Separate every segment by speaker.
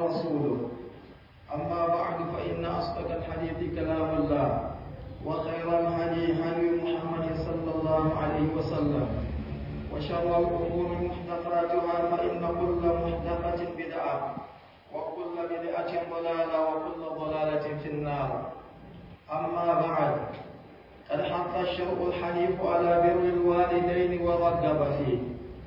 Speaker 1: ورسوله أما بعد فإن أصدق الحديث كلام الله وخير الهدي هدي محمد صلى الله عليه وسلم وشر الأمور محدثاتها فإن كل محدثة بدعة وكل بدعة ضلالة وكل ضلالة في النار أما بعد قد حث الشرع الحنيف على بر الوالدين ورغب فيه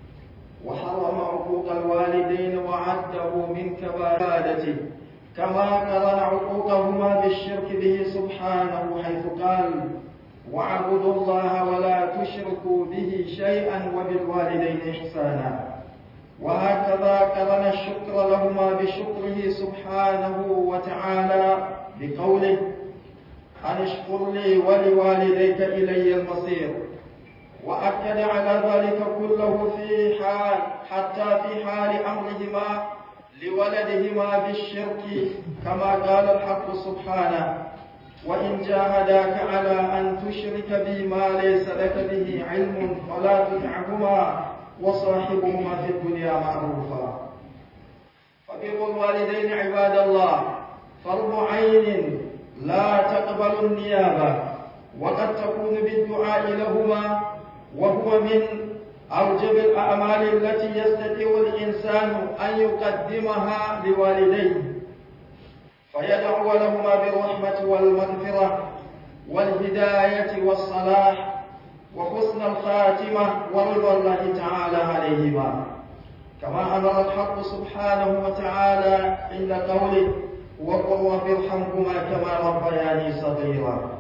Speaker 1: وحرم عقوق الوالدين وعده من كبائر كما قرن عقوقهما بالشرك به سبحانه حيث قال واعبدوا الله ولا تشركوا به شيئا وبالوالدين إحسانا وهكذا قرن الشكر لهما بشكره سبحانه وتعالى بقوله أن اشكر لي ولوالديك إلي المصير وأكد على ذلك كله في حال حتى في حال أمرهما لولدهما بالشرك كما قال الحق سبحانه وإن جاهداك على أن تشرك بي ما ليس لك به علم فلا تطعهما وصاحبهما في الدنيا معروفا فبر الوالدين عباد الله فرض عين لا تقبل النيابة وقد تكون بالدعاء لهما وهو من أوجب الأعمال التي يستطيع الإنسان أن يقدمها لوالديه فيدعو لهما بالرحمة والمغفرة والهداية والصلاح وحسن الخاتمة ورضا الله تعالى عليهما كما أمر الحق سبحانه وتعالى عند قوله وقل رب ارحمهما كما ربياني صغيرا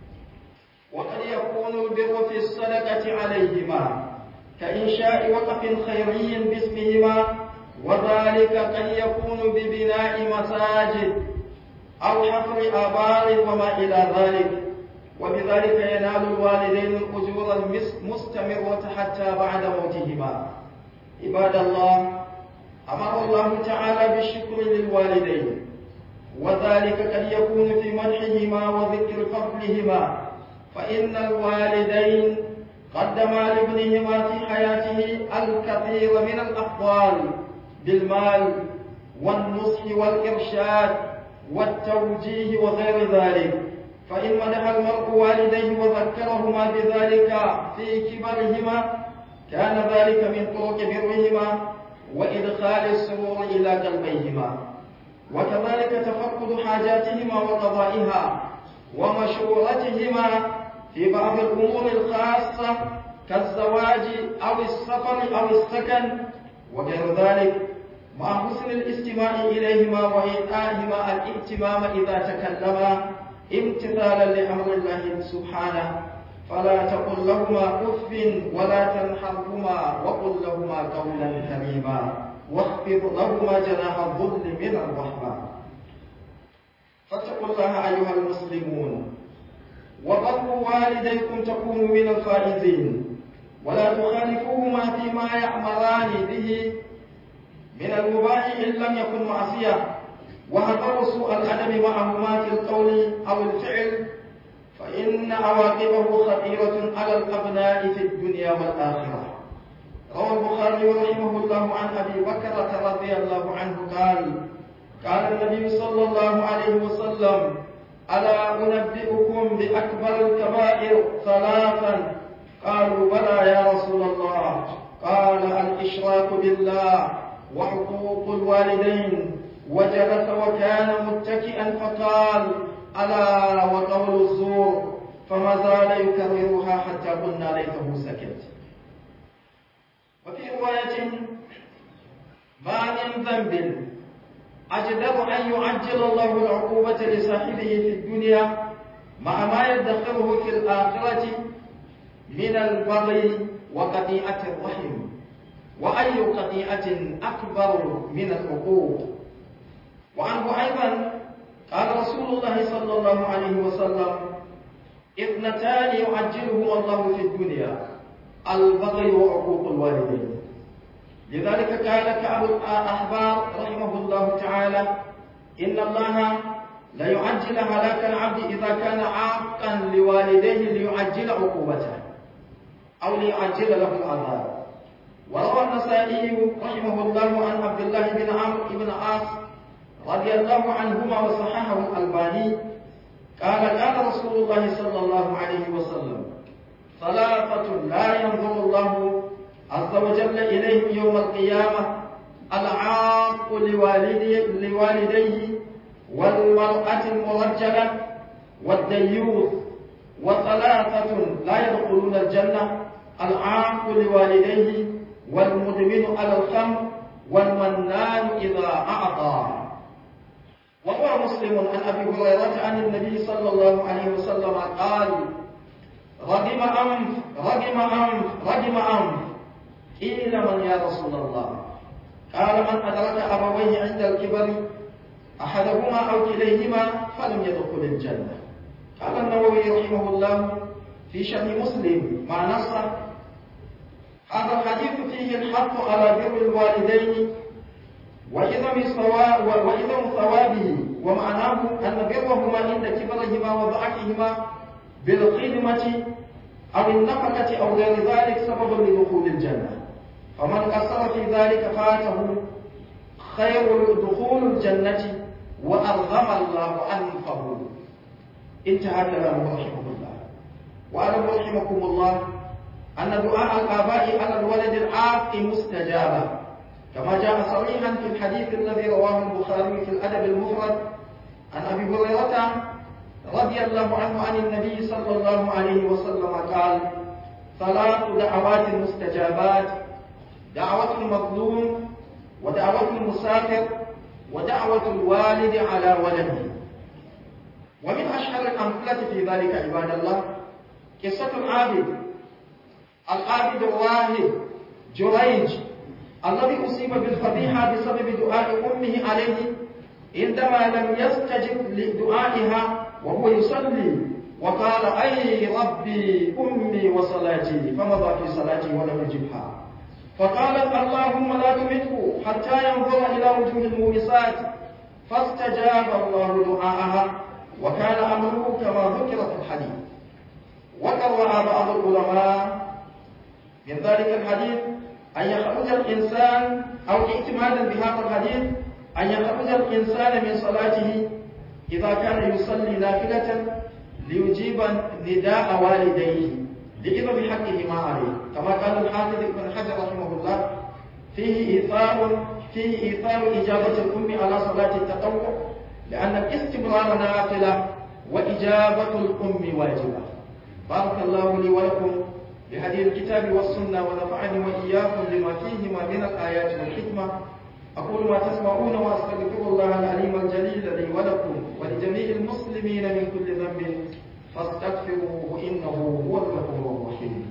Speaker 1: وقد يكون البر في الصدقة عليهما كإنشاء وقف خيري باسمهما وذلك قد يكون ببناء مساجد أو حفر آبار وما إلى ذلك وبذلك ينال الوالدين الأجور المستمرة حتى بعد موتهما عباد الله أمر الله تعالى بالشكر للوالدين وذلك قد يكون في مدحهما وذكر فضلهما فإن الوالدين قدما لابنهما في حياته الكثير من الأفضال بالمال والنصح والإرشاد والتوجيه وغير ذلك فإن مدح المرء والديه وذكرهما بذلك في كبرهما كان ذلك من طرق برهما وإدخال السرور إلى قلبيهما وكذلك تفقد حاجاتهما وقضائها ومشورتهما في بعض الأمور الخاصة كالزواج أو السفر أو السكن وغير ذلك مع حسن الاستماع إليهما وإيقاعهما الاهتمام إذا تكلما امتثالا لأمر الله سبحانه فلا تقل لهما أف ولا تنحرهما وقل لهما قولا كريما واخفض لهما جناح الظل من الرحمة فاتقوا الله أيها المسلمون وبروا والديكم تكونوا من الفائزين ولا تخالفوهما فيما يأمران به من المباح إن لم يكن معصية وهذروا سوء الأدب معهما في القول أو الفعل فإن عواقبه خطيرة على الأبناء في الدنيا والآخرة روى البخاري رحمه الله عن أبي بكرة رضي الله عنه قال قال النبي صلى الله عليه وسلم ألا أنبئكم بأكبر الكبائر ثلاثا قالوا بلى يا رسول الله قال الإشراك بالله وحقوق الوالدين وجلس وكان متكئا فقال ألا وقول الزور فما زال يكررها حتى قلنا ليته سكت وفي رواية ما من ذنب أجدر أن يعجل الله العقوبة لصاحبه في الدنيا مع ما يدخره في الآخرة من البغي وقطيعة الرحم وأي قطيعة أكبر من العقوق وعنه أيضا قال رسول الله صلى الله عليه وسلم اثنتان يعجلهما الله في الدنيا البغي وعقوق الوالدين لذلك قال كعب الأحبار رحمه الله تعالى إن الله ليعجل هلاك العبد إذا كان عاقا لوالديه ليعجل عقوبته أو ليعجل له العذاب وروى النسائي رحمه الله عن عبد الله بن عمرو بن عاص رضي الله عنهما وصححه الألباني قال قال رسول الله صلى الله عليه وسلم ثلاثة لا ينظر الله عز وجل إليهم يوم القيامة العاق لوالديه, لوالديه والمرأة المرجلة والديوث وثلاثة لا يدخلون الجنة العاق لوالديه والمدمن على الخمر والمنان إذا أعطى وروى مسلم عن أبي هريرة عن النبي صلى الله عليه وسلم قال رغم أنف رغم أنف رغم أنف قيل من يا رسول الله قال من أدرك أبويه عند الكبر أحدهما أو كليهما فلم يدخل الجنة قال النووي رحمه الله في شرح مسلم مع نصه هذا الحديث فيه الحث على بر الوالدين وعظم وعظم ثوابه ومعناه أن برهما عند كبرهما وضعفهما بالخدمة أو النفقة أو غير ذلك سبب لدخول الجنة فمن قصر في ذلك فاته خير دخول الجنة وأرغم الله أنفه انتهى كلامه رحمه الله وأعلم رحمكم الله أن دعاء الآباء على الولد العاق مستجابة كما جاء صريحا في الحديث الذي رواه البخاري في الأدب المفرد عن أبي هريرة رضي الله عنه عن النبي صلى الله عليه وسلم قال ثلاث دعوات مستجابات دعوة المظلوم ودعوة المسافر ودعوة الوالد على ولده ومن أشهر الأمثلة في ذلك عباد الله قصة العابد العابد الراهب جريج الذي أصيب بالفضيحة بسبب دعاء أمه عليه عندما لم يستجب لدعائها وهو يصلي وقال أي ربي أمي وصلاتي فمضى في صلاتي ولم يجبها فقالت اللهم لا تمته حتى ينظر إلى وجوه المومسات فاستجاب الله دعاءها وكان أمره كما ذكر في الحديث وقرأ بعض العلماء من ذلك الحديث أن يخرج الإنسان أو اعتمادا بهذا الحديث أن يخرج الإنسان من صلاته إذا كان يصلي نافلة ليجيب نداء والديه لإذن بحقهما عليه كما قال الحافظ ابن حجر رحمه الله فيه إيثار فيه إيثار إجابة الأم على صلاة التطوع لأن الاستمرار نافلة وإجابة الأم واجبة بارك الله لي ولكم بهدي الكتاب والسنة ونفعني وإياكم لما فيهما من الآيات والحكمة أقول ما تسمعون وأستغفر الله العليم الجليل لي ولكم ولجميع المسلمين من كل ذنب فاستغفروه إنه هو الغفور الرحيم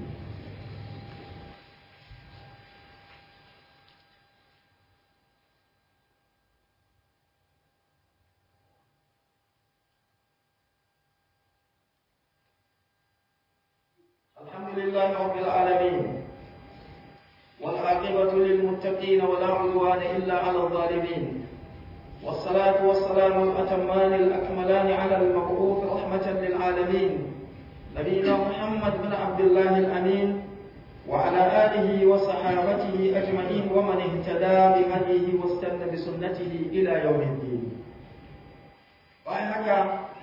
Speaker 1: الحمد لله رب العالمين والعاقبة للمتقين ولا عدوان إلا على الظالمين والصلاة والسلام الأتمان الأكملان على المبعوث رحمة للعالمين نبينا محمد بن عبد الله الأمين وعلى آله وصحابته أجمعين ومن اهتدى بهديه واستنى بسنته إلى يوم الدين وهكذا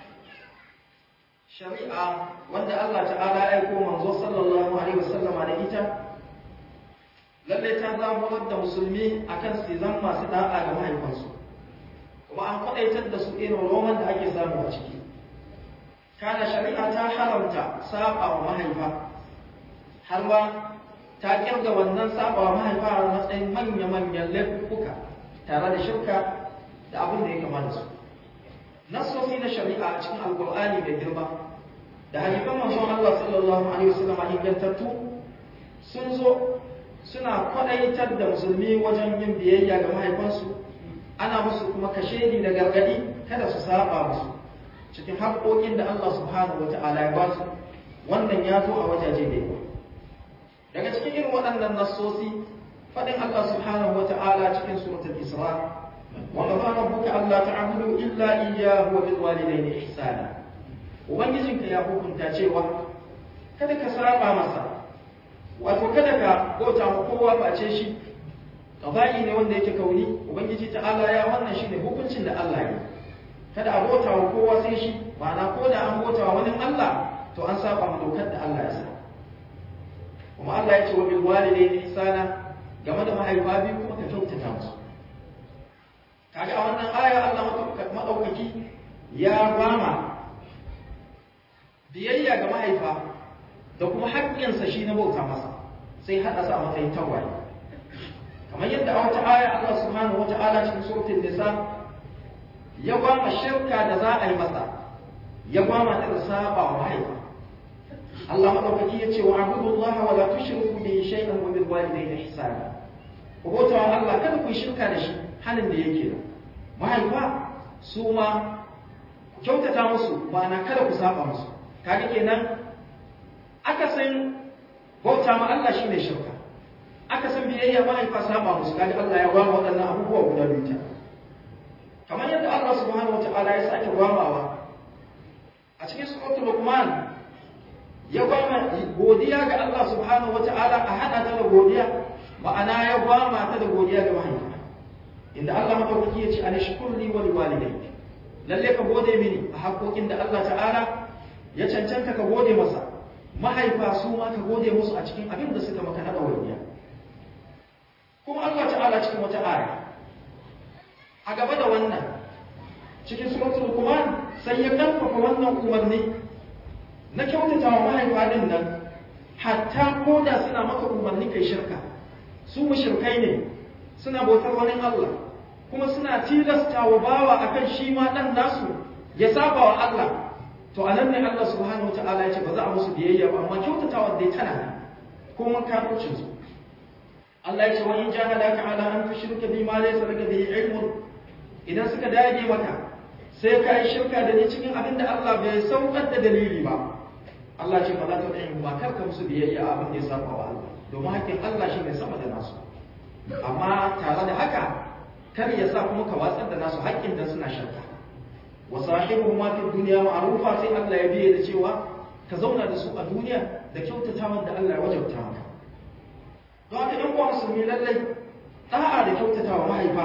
Speaker 1: shari'a wanda Allah ta'ala ya aiko manzo sallallahu alaihi wasallam da ita lalle ta zaburar da musulmi akan su zan masu da'a ga mahaifansu kuma an kwadaitar da su irin roman da ake samu a ciki kana shari'a ta haramta saba wa mahaifa har ma ta kirga wannan saba wa mahaifa a matsayin manya-manyan laifuka tare da shirka da abin da ya kama da su nassosi na shari'a a cikin alkur'ani mai girma da hadisan manzon Allah sallallahu alaihi wasallam ingantattu sun zo suna kwadaitar da musulmi wajen yin biyayya ga mahaifansu ana musu kuma kashedi da gargadi kada su saba musu cikin haƙoƙin da Allah subhanahu wata'ala ya ba su wannan ya zo a wajaje da yawa daga cikin irin waɗannan nassosi faɗin Allah subhanahu wata'ala cikin suratul Isra وقضى ربك ألا تعبدوا إلا إياه وبالوالدين إحسانا ubangijinka ya hukunta cewa kada ka saba masa wato kada ka bauta ma kowa face shi qada'i ne wanda yake kauni ubangiji ta'ala ya wannan shine hukuncin da Allah kada a bauta wa kowa sai shi ma'ana ko da an bauta wa wani Allah to an saba ma dokar da Allah ya sa kuma Allah ya ce wa bil walidayni ihsana game da mahaifa biyu kuma ka kyautata musu kaga a wannan aya Allah madaukaki ya bama biyayya ga mahaifa da kuma haƙƙinsa shi na bauta masa sai haɗa sa matsayin tawaye kamar yadda a wata aya Allah subhanahu wa ta'ala cikin suratul nisa ya gwama shirka da za a yi masa ya gwama da saba wa mahaifa Allah madaukaki ya ce wa abudullah wa la tushriku bihi shay'an wa bil walidayni ihsana ku bauta wa Allah kada ku shirka da shi halin da yake da mahaifa su ma kyautata musu ba na kada ku saba musu kaga kenan akasin bauta ma Allah shine shirka akasin biyayya mahaifa saba musu kaga Allah ya gwama waɗannan abubuwa guda biyu kamar yadda Allah subhanahu wataala ya sake gwamawa a cikin suratul luqman ya gwama godiya ga Allah subhanahu wataala a hada ta da godiya ma'ana ya gwama ta da godiya ga mahaifa inda Allah madaukaki ya ce ana shukurli wa liwalidayk lalle ka gode mini a haƙoƙin da Allah ta'ala ya cancanta ka gode masa mahaifa su ma ka gode musu a cikin abin da suka maka na ɗawainiya kuma Allah ta'ala cikin wata aya a gaba da wannan cikin suratul Luqman sai ya karfafa wannan umarni na kyautata wa mahaifa din nan hatta ko da suna maka umarni kai shirka su mushrikai ne suna bautar wani Allah kuma suna tilasta wa bawa akan shi ma dan nasu ya saba wa Allah to anan ne Allah subhanahu wataala ya ce ba za a musu biyayya ba amma kyautatawa dai tana nan kuma kafircin su Allah ya ce wa in jahadaka ala an tushrika bi ma laysa laka bihi ilmun idan suka dage maka sai ka yi shirka da ni cikin abin da Allah bai saukar da dalili ba Allah ce ba za ta ɗaya ba kar ka musu biyayya abin da ya saba wa Allah domin hakkin Allah shi ne sama da nasu amma tare da haka kar ya sa kuma ka watsar da nasu haƙƙin da suna shirka wa sahibu ma fi dunya ma'rufa sai Allah ya biye da cewa ka zauna da su a duniya da kyautatawa da Allah ya wajabta maka don haka ɗan uwa musulmi lallai da'a da kyautatawa mahaifa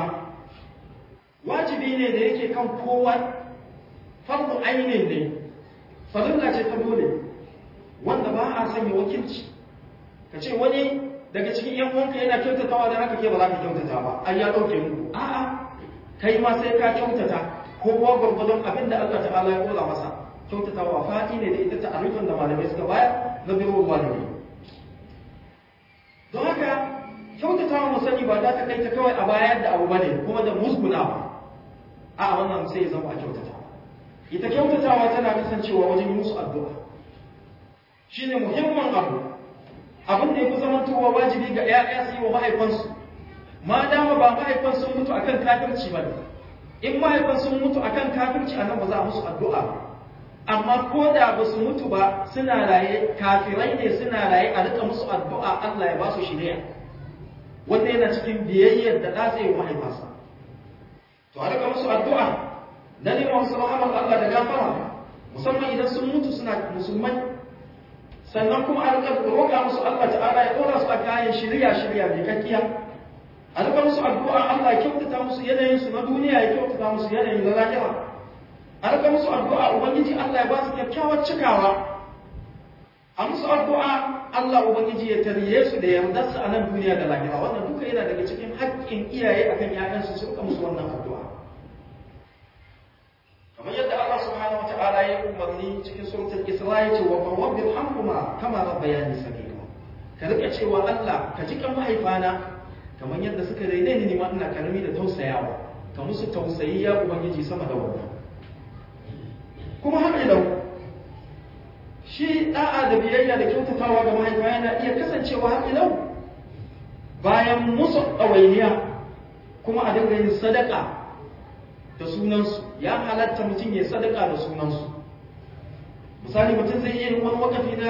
Speaker 1: wajibi ne da yake kan kowa fardu ainin ne farilla ce ta dole wanda ba a sanya wakilci ka ce wani daga cikin yan uwanka yana kyautatawa da haka ke ba za ka kyautata ba ai ya dauke muku a'a kai ma sai ka kyautata kowa gwargwadon abin da Allah ta'ala ya kola masa kyautatawa fa'i ne da ita ta'arifin da malamai suka bayar na biro walidai don haka kyautatawa mu sani ba za ta kai ta kawai a bayar da abu bane kuma da musgunawa a wannan sai ya zama a kyautatawa ita kyautatawa tana kasancewa wajen yi musu addu'a shine muhimmin abu abin da ya fi zamantowa wajibi ga ‘ya'ya su yi wa mahaifansu ma dama ba mahaifan sun mutu akan kafirci ba in mahaifan sun mutu akan kafirci a nan ba za a musu addu'a ba amma ko da ba su mutu ba suna raye kafirai ne suna raye a rika musu addu'a Allah ya ba su shirya wanda yana cikin biyayyar da ɗa zai wa mahaifansa to a rika musu addu'a na neman musu rahamar Allah da gafara musamman idan sun mutu suna musulmai sannan kuma a rika roƙa musu Allah ta'ala ya ɗora su a kayan shirya shirya mai kakkiya a rika musu addu'a Allah ya kyautata musu yanayin su na duniya ya kyautata musu yanayin na lahira a rika musu addu'a ubangiji Allah ya ba su kyakkyawar cikawa a musu addu'a Allah ubangiji ya tarye su da yardarsa a nan duniya da lahira wannan duka yana daga cikin haƙƙin iyaye akan ƴaƴansu su rika musu wannan addu'a kamar yadda Allah subhanahu wata'ala ya umarni cikin suratul Isra ya ce wa rabbil hamhuma kama rabbayani sagira ka rika cewa Allah ka ji kan mahaifana kamar yadda suka raine ni ma ina karami da tausayawa ka musu tausayi ya ubangiji sama da wannan kuma har ilau shi da'a da biyayya da kyautatawa ga mahaifa yana iya kasancewa har ilau bayan musu ɗawainiya kuma a dinga yin sadaka da sunansu ya halatta mutum ya sadaka da sunansu misali mutum zai iya wani wakafi na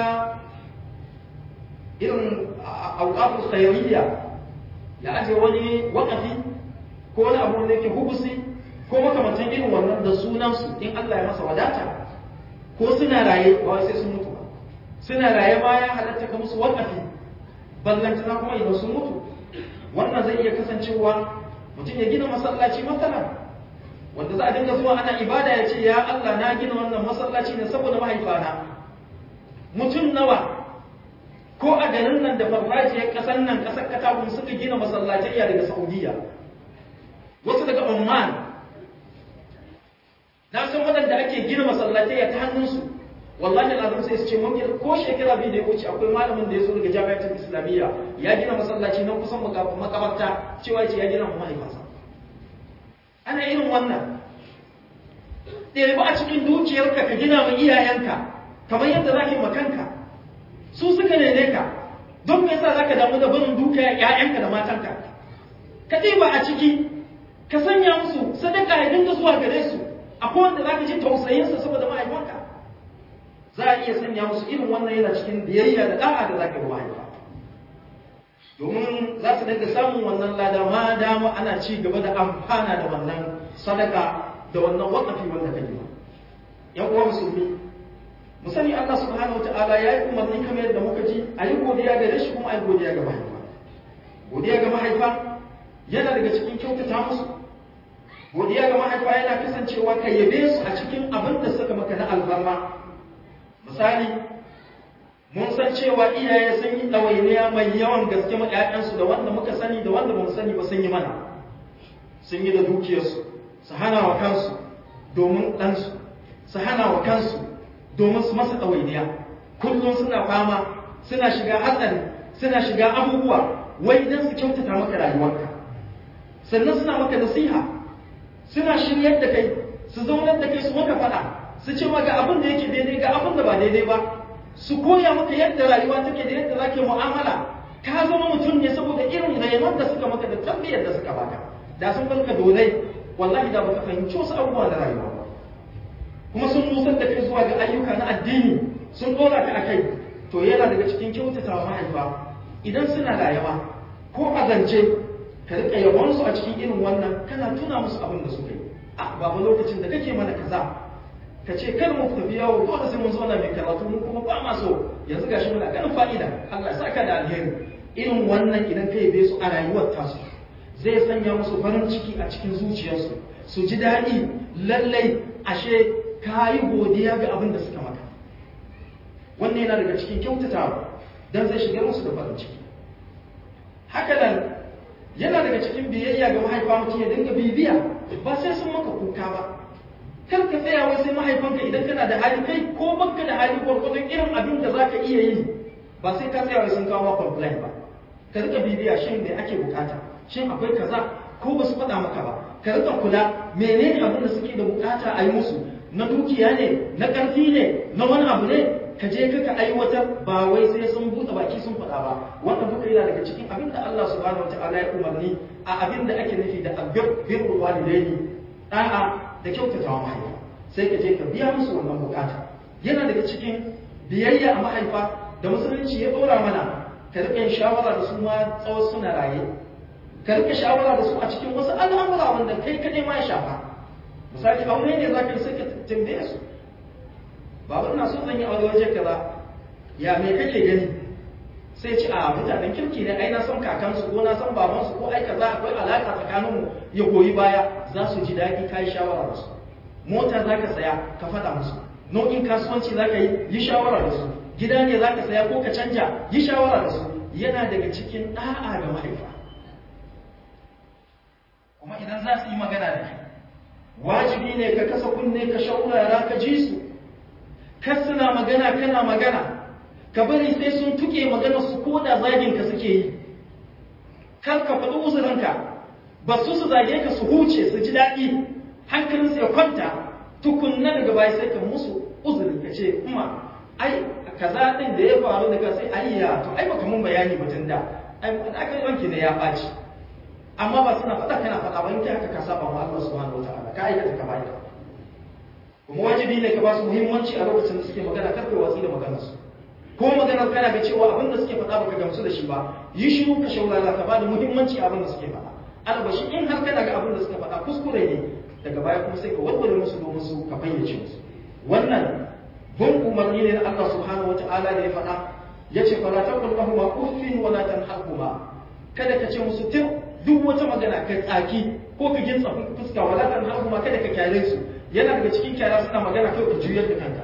Speaker 1: irin auƙafin khayariya ya aje wani wakafi ko wani abu da yake hubusi ko makamantan irin wannan da sunansu in Allah ya masa wadata ko suna raye ba sai sun mutu ba suna raye ma ya halatta ka musu wakafi ballantana kuma idan sun mutu wannan zai iya kasancewa mutum ya gina masallaci matsala wanda za a dinga zuwa ana ibada ya ce ya Allah na gina wannan masallaci ne saboda mahaifana mutum nawa ko a garin nan da farfajiyar ƙasar nan ƙasar katakun suka gina masallatai daga saudiya wasu daga oman na san waɗanda ake gina masallatai ta hannunsu wallahi al'adun sai su ce mun ko shekara biyu da ya wuce akwai malamin da ya zo daga jami'atul islamiyya ya gina masallaci nan kusan makabarta cewa ce ya gina mu mahaifansa ana irin wannan ɗaya ba a cikin dukiyarka ka gina ma iyayenka kamar yadda za ka yi makanka su suka nene ka don me yasa za ka damu da barin duka ‘ya'yanka da matanka ka ɗiba a ciki ka sanya musu sadaka ya dinga zuwa gare su akwai wanda za ka ji tausayinsa saboda mahaifanka za a iya sanya musu irin wannan yana cikin biyayya da da'a da za ka yi mahaifa domin za su dinga samun wannan lada ma dama ana ci gaba da amfana da wannan sadaka da wannan wakafi wanda ka yi yan uwa musulmi mu sani Allah subhanahu wataala ya yi umarni kamar yadda muka ji a yi godiya ga shi kuma a yi godiya ga mahaifa godiya ga mahaifa yana daga cikin kyautata musu godiya ga mahaifa yana kasancewa ka yabe su a cikin abin da suka maka na alfarma misali mun san cewa iyaye sun yi ɗawainiya mai yawan gaske ma ƴaƴansu da wanda muka sani da wanda bamu sani ba sun yi mana sun yi da dukiyarsu su hana wa kansu domin ɗansu su hana wa kansu domin su masa ɗawainiya kullum suna fama suna shiga hatsari suna shiga abubuwa wai idan su kyautata maka rayuwarka sannan suna maka nasiha suna shiryar da kai su zaunar da kai su maka faɗa su ce maka abin da yake daidai ga abin da ba daidai ba su koya maka yadda rayuwa take da yadda zake mu'amala ka zama mutum ne saboda irin rayuwar da suka maka da tarbiyyar da suka baka da sun barka donai wallahi da baka fahimci wasu abubuwa na rayuwa ba kuma sun nusar da kai zuwa ga ayyuka na addini sun dora ka akai to yana daga cikin kyautatawa mahaifa idan suna rayuwa ko a zance ka rika yabon su a cikin irin wannan kana tuna musu abin da suka yi a babu lokacin da kake mana kaza ka ce kar mu tafi yawo dole sai mun zauna mai karatu mu kuma ba ma so yanzu gashi muna ganin fa'ida Allah ya saka da alheri irin wannan idan ka yabe su a rayuwar tasu zai sanya musu farin ciki a cikin zuciyarsu su ji daɗi lallai ashe ka yi godiya ga abin da suka maka wannan yana daga cikin kyautatawa dan zai shigar musu da farin ciki haka nan yana daga cikin biyayya ga mahaifa mutum ya dinga bibiya ba sai sun maka kuka ba kar ka tsaya wai sai mahaifanka idan kana da hali kai ko baka da hali gwargwadon irin abin da zaka iya yi ba sai ka tsaya wai sun kawo complain ba ka rika bibiya shin me ake bukata shin akwai kaza ko ba su faɗa maka ba ka rika kula menene abin da suke da bukata a yi musu na dukiya ne na ƙarfi ne na wani abu ne ka je ka aiwatar ba wai sai sun buɗe baki sun faɗa ba wannan duka yana daga cikin abin da Allah subhanahu wataala ya umarni a abin da ake nufi da birrul walidaini da'a da kyautata wa mahaifa sai ka je ka biya musu wannan bukata yana daga cikin biyayya a mahaifa da musulunci ya dora mana ka rika yin shawara da su ma tsawon suna raye ka rika shawara da su a cikin wasu al'amura wanda kai kadai ma ya shafa misali aure ne za ka yi sai ka tambaye su babu ina so zan yi aure waje kaza ya me kake gani sai ce a mutanen kirki ne ai na san kakansu ko na san babansu ko ai kaza akwai alaka tsakaninmu ya goyi baya za su ji daɗi ka yi shawara da su mota za ka saya ka faɗa musu nau'in kasuwanci za ka yi yi shawara da su gida ne za ka saya ko ka canja yi shawara da su yana daga cikin ɗa'a ga mahaifa kuma idan za su yi magana da kai wajibi ne ka kasa kunne ka shaurara ka ji su kar suna magana kana magana ka bari sai sun tuke magana su ko da zagin ka suke yi kar ka faɗi uzurinka ba su su zage ka su huce su ji daɗi hankalinsu ya kwanta tukunna daga baya sai ka musu uzuri ka ce kuma ai kaza din da ya faru daga sai ayya to ai baka mun bayani batun da ai aka wanki ne ya ɓaci amma ba suna faɗa kana faɗa ba in kai haka ka saba wa Allah subhanahu wataala ka aikata ka bayyana kuma wajibi ne ka ba su muhimmanci a lokacin da suke magana kar kai watsi da maganar su ko maganar kana ga cewa abin da suke faɗa baka gamsu da shi ba yi shiru ka shaurara ka ba da muhimmanci abin da suke faɗa albashi in har kana ga abin da suka faɗa kuskure ne daga baya kuma sai ka warware musu domin su ka fayyace musu wannan bin umarni ne na Allah subhanahu wataala da ya faɗa yace fala taqul lahum uffin wala tanharhuma kada ka ce musu tir duk wata magana ka tsaki ko ka gintsa fuska wala tan har kuma kada ka kyale su yana daga cikin kyara suna magana kai ka juyar da kanka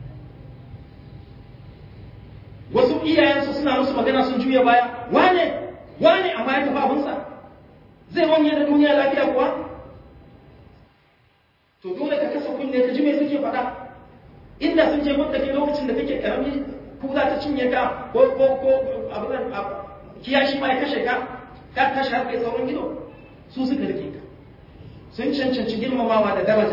Speaker 1: wasu iyayensu suna musu magana sun juya baya wane wane amma ya tafi abinsa zai wanye da duniya lafiya kuwa to dole ka kasa kunne ka ji me suke faɗa inda sun je mutta ke lokacin da kake karami kula ta cinye ka ko ko ko abin kiyashi ma ya kashe ka ka tashi har kai tsawon gido su suka rike ka sun cancanci girmamawa da daraja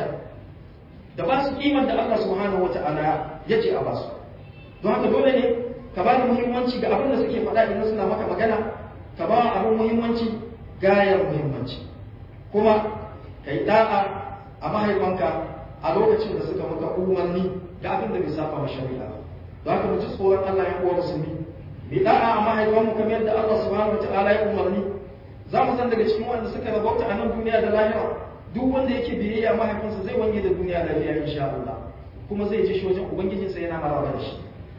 Speaker 1: da ba su kiman da Allah subhanahu wata'ala ya ce a basu don haka dole ne ka ba da muhimmanci ga abin da suke faɗa idan suna maka magana ka ba abin muhimmanci gayar muhimmanci kuma ka yi da'a a mahaifanka a lokacin da suka maka umarni da abin da bai saba wa shari'a don haka mu ji tsoron Allah ya uwa musulmi bi da'a a mahaifanmu kamar yadda Allah subhanahu wata'ala ya umarni za mu san daga cikin wanda suka rabauta a nan duniya da lahira duk wanda yake biyayya mahaifinsa zai wange da duniya lafiya insha Allah kuma zai ji shi wajen ubangijinsa yana maraba da shi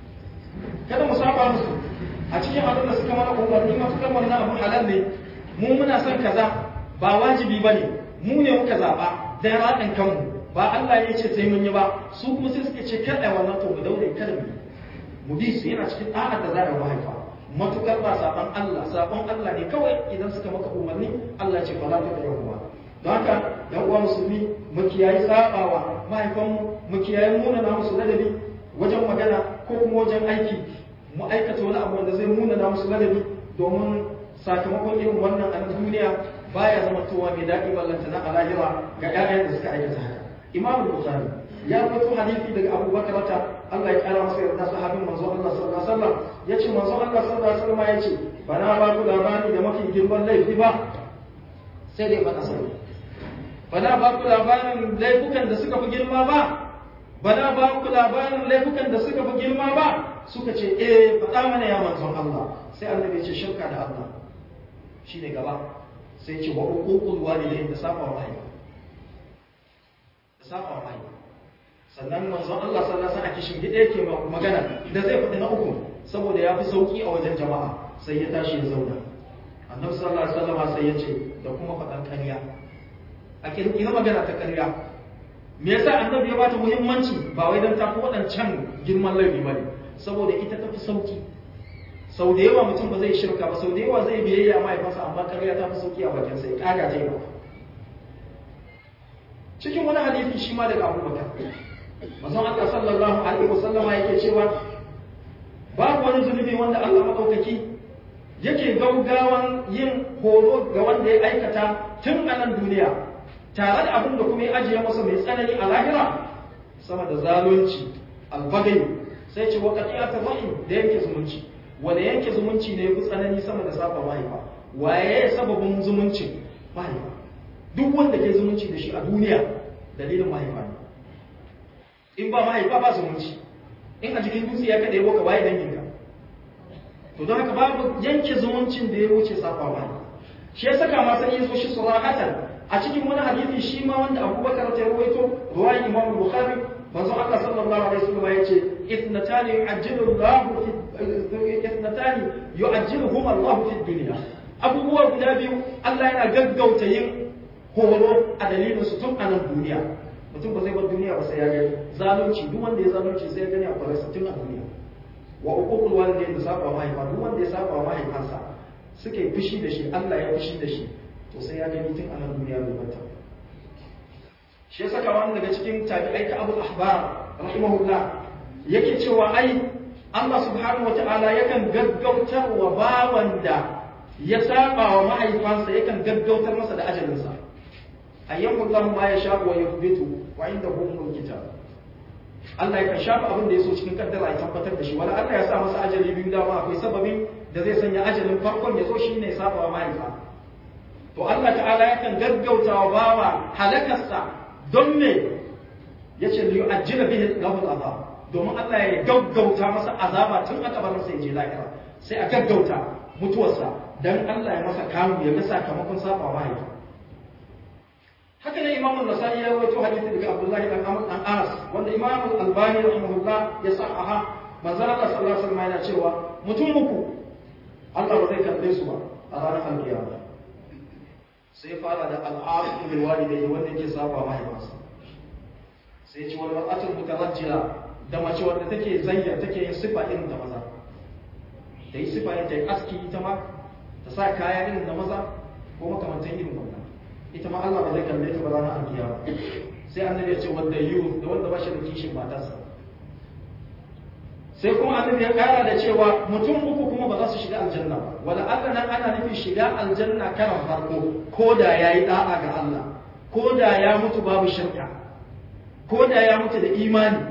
Speaker 1: kada mu saba musu a cikin abin da suka mana umarni matukar wannan abu halal ne mu muna son kaza ba wajibi bane mu ne muka zaba da raɗin kanmu ba Allah ya ce sai mun yi ba su kuma sai suka ce kar ai wannan to mu daure kada mu mu bi su yana cikin da'a da za a mahaifa matukar ba saban Allah saban Allah ne kawai idan suka maka umarni Allah ce fala ta da yawa don haka yan uwa musulmi mu kiyayi sabawa mahaifanmu mu kiyayi munana musu ladabi wajen magana ko kuma wajen aiki mu aikata wani abu wanda zai munana musu ladabi domin sakamakon irin wannan a duniya baya zama towa mai daɗi ballanta na alahira ga 'ya'yan da suka aikata haka imamu bukhari ya rawaito hadisi daga Abu Bakar ta Allah ya kara masa yarda sahabin manzo Allah sallallahu alaihi wasallam yace manzo Allah sallallahu alaihi wasallam yace bana ba ku labari da mafi girman laifi ba sai dai faɗa sai bana ba ku labarin laifukan da suka fi girma ba bana ba ku labarin laifukan da suka fi girma ba suka ce eh faɗa mana ya manzon Allah sai annabi ya ce shirka da Allah shine gaba sai ce wa uququl walidain da saba wa mahaifa da saba wa mahaifa sannan manzon Allah sallallahu alaihi wasallam a kishin gida yake magana da zai faɗi na uku saboda ya fi sauki a wajen jama'a sai ya tashi ya zauna annabi sallallahu alaihi wasallam sai ya ce da kuma faɗan ƙarya a kirkira magana ta ƙarya me yasa annabi ya bata muhimmanci ba wai dan ta fi waɗancan girman laifi bane saboda ita ta fi sauki sau da yawa mutum ba zai shirka ba sau da yawa zai biyayya mahaifansa amma ƙarya ta fi sauki a bakin sai ƙaga ta yi cikin wani hadisi shi ma daga abubakar manzon Allah sallallahu alaihi wasallama yake cewa babu wani zunubi wanda Allah madaukaki yake gaugawan yin horo ga wanda ya aikata tun a nan duniya tare da abin da kuma ya ajiye masa mai tsanani a lahira sama da zalunci albagai sai ce wa qati'atu rahim da yanke zumunci wanda yanke zumunci ne yafi tsanani sama da saba mahaifa waye ya sababin zumunci mahaifa duk wanda ke zumunci da shi a duniya dalilin mahaifa ne in ba mahaifa ba zumunci in a jikin dutse ya kaɗe ka waye danginka to don haka babu yanke zumuncin da ya wuce safa mahaifa shi ya saka ma sai yazo shi surahatan a cikin wani hadisi shi ma wanda Abubakar ta rawaito ruwayi Imam Bukhari manzo Allah sallallahu alaihi wasallam ya ce ithnatani yu'ajjilu Allah fi ithnatani yu'ajjiluhum Allah fi dunya abubuwa guda biyu Allah yana gaggauta yin horo a dalilin su tun a nan duniya mutum ba zai bar duniya ba sai ya gani zalunci duk wanda ya zalunci sai ya gani a kwararsa tun a duniya wa uququl walidain da saba mahaifa duk wanda ya saba mahaifansa suka yi fushi da shi Allah ya fushi da shi to sai ya gani tun a nan duniya bai bata shi ya saka wani daga cikin tabi'ai ka Abu Ahbar rahimahullah yake cewa ai Allah subhanahu wata'ala yakan gaggautar wa bawan da ya saba wa mahaifansa yakan gaggautar masa da ajalinsa ayyamu Allah ma ya sha wa yuthbitu wa inda humul kitab Allah yakan shafa abin da ya so cikin kaddara ya tabbatar da shi wala Allah ya sa masa ajali biyu dama akwai sababin da zai sanya ajalin farkon ya zo shine saba wa mahaifa to Allah ta'ala yakan gaggauta wa bawa halakarsa don me yace li yu'ajjila bihi lahu al-azab domin Allah ya gaggauta masa azaba tun aka bar masa ya je lahira sai a gaggauta mutuwarsa dan Allah ya masa kamu ya ga sakamakon saba wa mahaifa haka ne imamu nasai ya rawaito hadisi daga abdullahi dan amr dan anas wanda imamu albani rahimahullah ya sahaha manzo Allah sallallahu alaihi wasallam yana cewa mutum uku Allah ba zai kalle su ba a ranar alkiyama sai fara da al'aqu bil walidayhi wanda yake saba mahaifansa sai ce wal mar'atul mutarajjila da mace wanda take zayya take yin sifa irin da maza da yi sifa yin ta yi aski ita ma ta sa kaya irin da maza ko makamantan irin wannan ita ma Allah ba zai kalle ta ba ranar alkiyama sai annabi ya ce wanda yiwu da wanda ba shi da kishin matarsa sai kuma annabi ya kara da cewa mutum uku kuma ba za su shiga aljanna ba wala Allah nan ana nufin shiga aljanna karan farko ko da yayi da'a ga Allah ko da ya mutu babu shirka ko da ya mutu da imani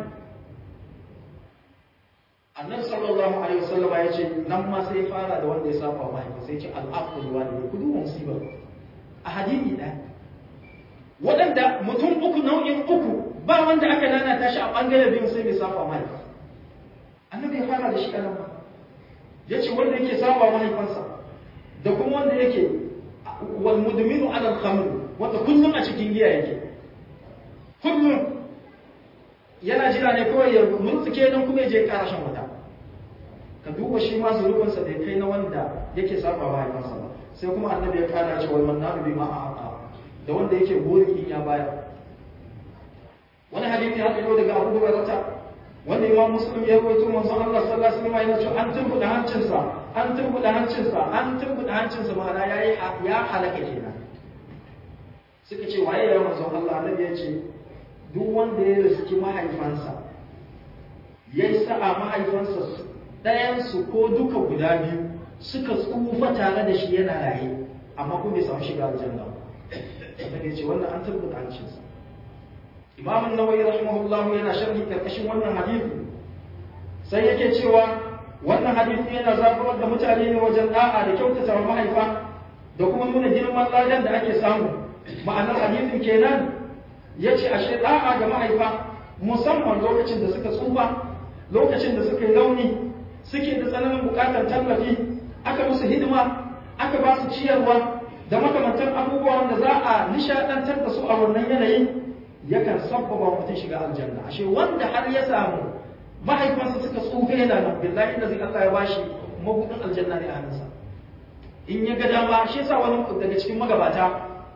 Speaker 1: annabi sallallahu alaihi wasallam ya ce nan ma sai fara da wanda ya saba wa mahaifa sai ce al'aqul walid ku duba musiba a hadisi ɗaya waɗanda mutum uku nau'in uku ba wanda aka lalata shi a ɓangare biyu sai bai saba mahaifa annabi ya fara da shi a nan ba ya ce wanda yake saba mahaifansa da kuma wanda yake wal mudminu ala al-khamr wanda kullum a cikin giya yake kullum yana jira ne kawai ya murtsuke don kuma ya je ƙara shan wata ka duba shi ma zurubinsa da ya kai na wanda yake saba mahaifansa ba sai kuma annabi ya kara ce wal mannanu bima aqa da wanda yake gori in ya bayar wani hadisi ya fito daga Abu Hurairah wanda Imam Muslim ya rawaito manzon Allah sallallahu alaihi wasallam yana cewa an turbuda hancinsa an turbuda hancinsa an turbuda hancinsa ma'ana yayi ya halaka kenan suka ce waye ya manzon Allah annabi ya ce duk wanda ya riski mahaifansa yayi sa'a mahaifansa ɗayansu ko duka guda biyu suka tsufa tare da shi yana raye amma kuma bai samu shiga aljanna ba ya ce wannan an tabbata hancinsa imam an-nawawi rahimahullahu yana sharhi karkashin wannan hadisi sai yake cewa wannan hadisi yana zaburar da mutane ne wajen da'a da kyautata wa mahaifa da kuma nuna girman ladan da ake samu ma'anar hadisin kenan yace ashe da'a ga mahaifa musamman lokacin da suka tsufa lokacin da suka yi rauni suke da tsananin bukatar tallafi aka musu hidima aka ba su ciyarwa da makamantan abubuwan da za a nishadantar da su a wannan yanayi yakan sabbaba mutum shiga aljanna ashe wanda har ya samu mahaifansa suka tsufe yana nan billahi da zai Allah ya bashi mabudin aljanna ne a hannunsa in ya ga dama shi yasa wani daga cikin magabata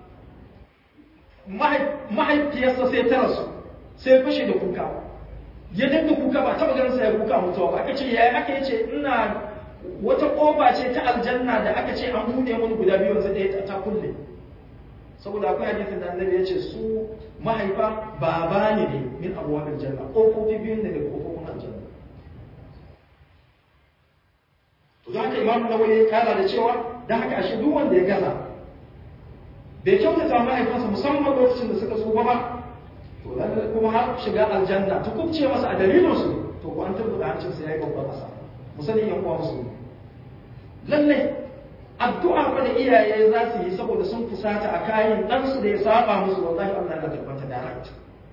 Speaker 1: mahaifiyarsa sai ta rasu sai fashe da kuka ya dinga kuka ba taba ganin sa ya kuka mutuwa ba aka ce yayi aka yace ina wata kofa ce ta aljanna da aka ce an bude mun guda biyu yanzu da ta kulle saboda akwai hadisin da annabi ya ce su mahaifa baba ne ne min abwabil janna kofofi biyun ne daga kofofin aljanna to da haka imamu nawawi ya kara da cewa da haka ashe duk wanda ya gaza bai kyautata mahaifansa musamman lokacin da suka tsufa ba to lalle kuma har shiga aljanna ta kubce masa a dalilin su to ko an tabbata hancin sa yayi babban kasa musani yan uwa musu lalle addu'a fa da iyaye za su yi saboda sun fusata a kayan dan su da ya saba musu wallahi Allah ya tabbata direct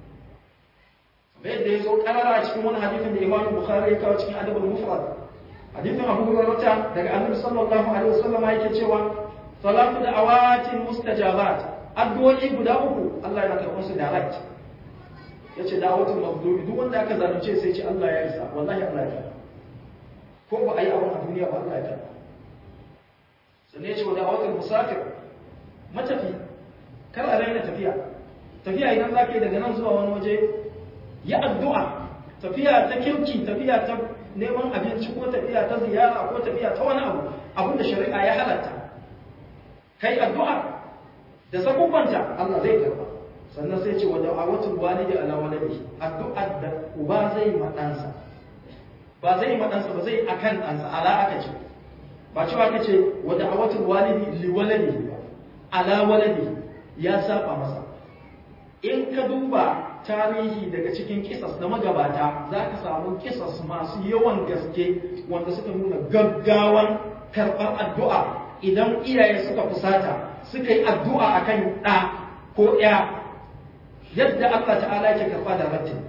Speaker 1: bai da yazo karara a cikin wani hadisin da Imam Bukhari ya kawo cikin Adabul Mufrad hadisin Abu Hurairah daga Annabi sallallahu alaihi wasallam yake cewa salatu da awatin mustajabat addu'o'i guda uku Allah yana karɓar su direct ya ce dawatul mazlumi duk wanda aka zalunce sai ce Allah ya isa wallahi Allah ya karɓa ko ba a yi abin a duniya ba Allah ya karɓa sannan ya ce wa dawatul musafir matafi kar a raina tafiya tafiya idan za ka yi daga nan zuwa wani waje ya addu'a tafiya ta kirki tafiya ta neman abinci ko tafiya ta ziyara ko tafiya ta wani abu abin da shari'a ya halatta kai addu'a da sakubanta Allah zai karba sannan sai ce wa da'awatul walidi ala waladi addu'ar da uba zai ma ɗansa ba zai ma ɗansa ba zai akan ɗansa ala aka ce ba cewa aka ce wa da'awatul walidi li waladi ba ala waladi ya saba masa in ka duba tarihi daga cikin kisas na magabata za ka samu kisas masu yawan gaske wanda suka nuna gaggawan karɓar addu'a idan iyaye suka fusata suka yi addu'a akan ɗa ko ‘ya yadda Allah ta'ala yake karɓa da rattin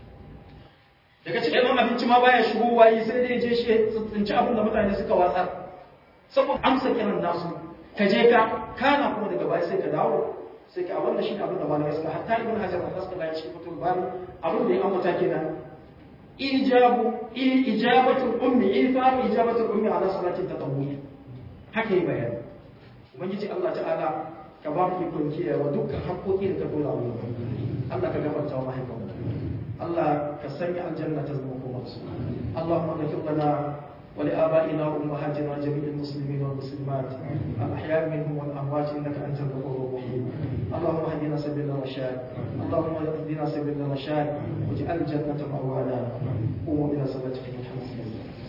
Speaker 1: daga cikin ɗan abinci ma baya shigo wayi sai dai je shi tsinci abin da mutane suka watsar saboda amsa kiran nasu ka je ka kana kuma daga baya sai ka dawo sai ka abin da shi ne abin da malamai suka hatta ibn hajar da fasala ya ce fitul bari abin da ya ambata kenan ijabu ijabatul ummi ifa ijabatul ummi ala salatin tatawwuh haka yi bayani ubangiji Allah ta'ala ka ba mu ikon kiyayewa dukkan haƙoƙi da ka dora mu Allah ka gafarta wa mahaifanmu Allah ka sanya aljanna ta zama kuma su Allahumma ghfir lana wa li abaina wa ummahatina wa jami'il muslimin wal muslimat al ahya minhum wal amwat innaka antal ghafurur rahim Allahumma hdina sabila rashad Allahumma hdina sabila rashad waj'al jannata ma'wana قوموا إلى صلاتكم الحمد لله